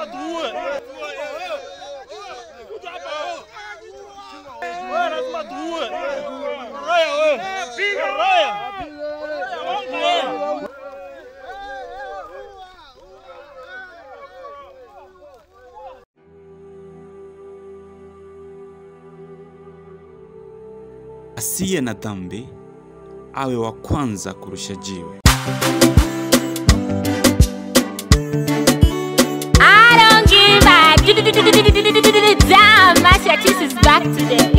lazima tuue. Kuja hapa. Wewe lazima tuue. Raya wewe. Piga raya. Wewe. Asiye na dhambi awe wa kwanza kurusha jiwe. I don't give a damn. Master Cheese is back today.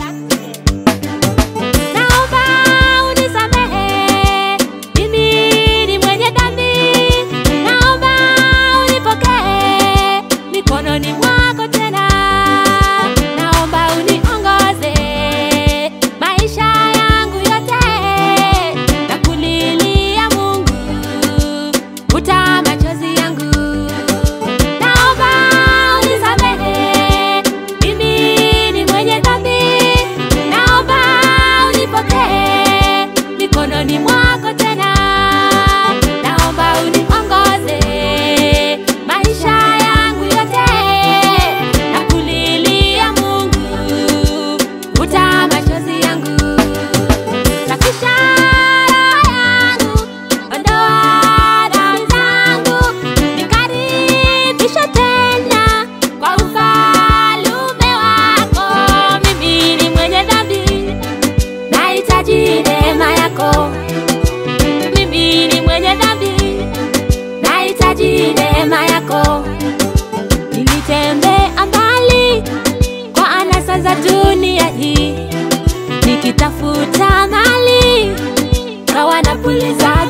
Naomba unisamehe, mimi ni mwenye dhambi. Naomba unipokee mikononi mwako tena. Naomba uniongoze maisha yangu yote, na kulilia Mungu, futa machozi yangu. Naomba unisamehe, mimi ni mwenye dhambi. Naomba unipokee mikononi mwako tena. Naomba uniongoze maisha yangu yote, na kulilia Mungu, futa machozi yangu. Safisha roho yangu, ondoa dhambi zangu, nikaribishe tena kwa ufalme wako. Mimi ni mwenye dhambi, nahitaji neema yako. Mimi ni mwenye dhambi, nahitaji neema yako. Nilitembea mbali kwa anasa za dunia hii nikitafuta mali kawa napuliza